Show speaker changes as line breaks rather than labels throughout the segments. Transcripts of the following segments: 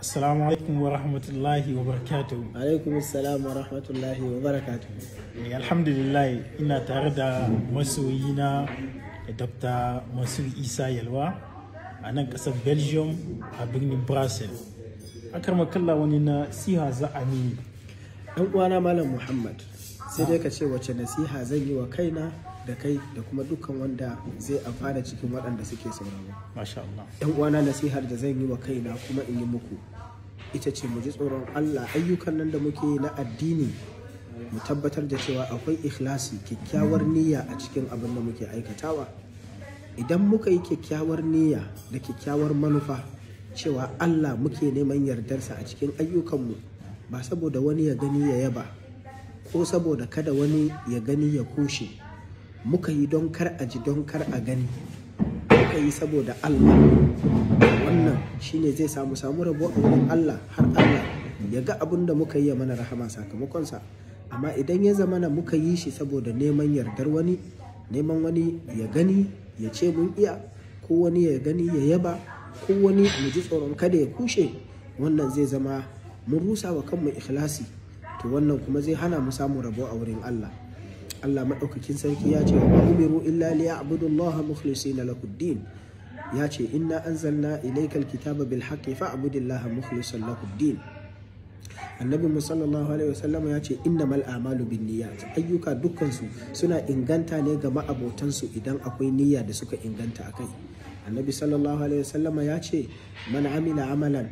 Assalamu alaikum wa rahmatullahi wa barakatuhu.
alaikum assalam wa rahmatullahi wa barakatuh
Eh, Alhamdulillah ina tare da masoyina da Dr. Mansur Isa Yalwa a nan ƙasar Belgium a birnin Brussels. Akar makalla wani na siha za a mini.
dan uwana malam muhammad sai dai ka ce wace nasiha zan yi wa kaina da kai da kuma dukkan wanda zai amfana cikin waɗanda suke sauraro
Masha Allah.
yan uwana nasihar da zan yi wa kaina kuma in yi muku ita ce mu ji tsoron allah ayyukan nan da muke yi na addini mu tabbatar da cewa akwai ikhlasi kyakkyawar niyya a cikin abin da muke aikatawa idan muka yi kyakkyawar niyya da kyakkyawar manufa cewa allah muke neman yardarsa a cikin ayyukanmu ba saboda wani ya gani ya yaba ko saboda kada wani ya gani ya kushe muka yi don kar a ji don kar a gani muka yi saboda allah wannan shine zai samu samu rabo a wurin allah har allah ya ga abin da muka yi ya mana rahama sakamakonsa amma idan ya zama na muka yi shi saboda neman yardar wani neman wani ya gani ya ce mun iya ko wani ya gani ya yaba ko wani mu ji tsoron kada ya kushe wannan zai zama mun rusa wa kanmu ikhlasi to wannan kuma zai hana mu samu rabo a wurin Allah Allah maɗaukakin sarki ya ce wa umiru illa liya'budu Allah mukhlisina lahu din ya ce inna anzalna ilayka alkitaba bil haqqi fa'budillaha mukhlisan lahu din annabi mu sallallahu alaihi wasallam ya ce innamal a'malu binniyat ayyuka dukkansu suna inganta ne ga ma'abotansu idan akwai niyya da suka inganta akai annabi sallallahu alaihi wasallam ya ce man amila amalan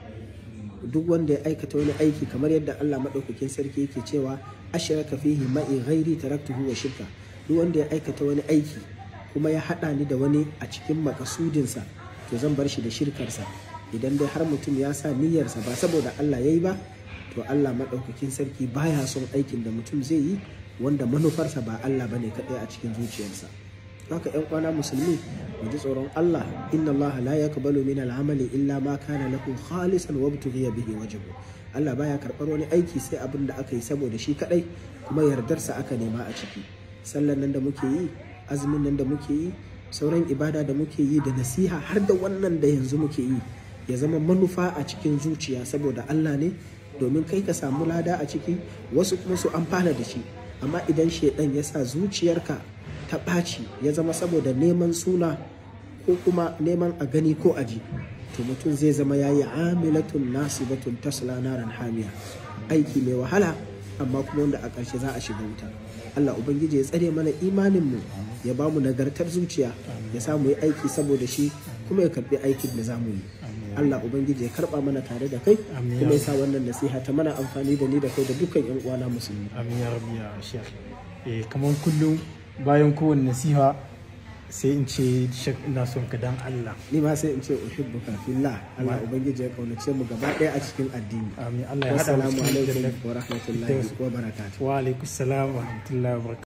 duk wanda ya aikata wani aiki kamar yadda Allah maɗaukakin sarki yake cewa ashraka fihi ma'i ghairi taraktuhu wa shirka duk wanda ya aikata wani aiki kuma ya haɗa ni da wani a cikin makasudinsa to zan bar shi da shirkarsa idan dai har mutum ya sa niyyarsa ba saboda Allah ya yi ba to Allah maɗaukakin sarki baya son aikin da mutum zai yi wanda manufarsa ba Allah bane kaɗai a cikin zuciyarsa haka yan kwana musulmi mu ji tsoron Allah inna Allah la yaqbalu min al-amali illa ma kana lahu khalisan wa btughiya bihi wajhu Allah baya karɓar wani aiki sai abin da aka yi saboda shi kadai kuma yardarsa aka nema a ciki sallan nan da muke yi azumin nan da muke yi sauran ibada da muke yi da nasiha har da wannan da yanzu muke yi ya zama manufa a cikin zuciya saboda Allah ne domin kai ka samu lada a ciki wasu kuma su amfana da shi amma idan shaidan ya sa zuciyarka ta ɓaci ya zama saboda neman suna ko kuma neman a gani ko aji to mutum zai zama ya yi amilatun nasibatun tasla naran hamiya aiki mai wahala amma kuma wanda a ƙarshe za a shiga wuta Allah Ubangiji ya tsare mana imaninmu ya ba mu nagartar zuciya ya samu yi aiki saboda shi kuma ya karɓi aikin da za mu yi Allah Ubangiji ya karɓa mana tare da kai
Amin.
kuma ya sa wannan nasiha ta mana amfani da ni da kai da dukkan 'yan uwana musulmi
Amin ya rabbi ya shek. Eh, kamar kullum bayan kowane nasiha sai in ce shek ina son ka dan Allah.
ni ma sai in ce uhibbuka fillah Allah ubangiji ya kaunace mu gaba ɗaya a cikin addini
Amin Allah ya haɗa mu
wassalamu
cikin
alaikum
jannar.
wa rahmatullahi wa barakatuh
Wa alaikum salam wa rahmatullahi wa barakatuh.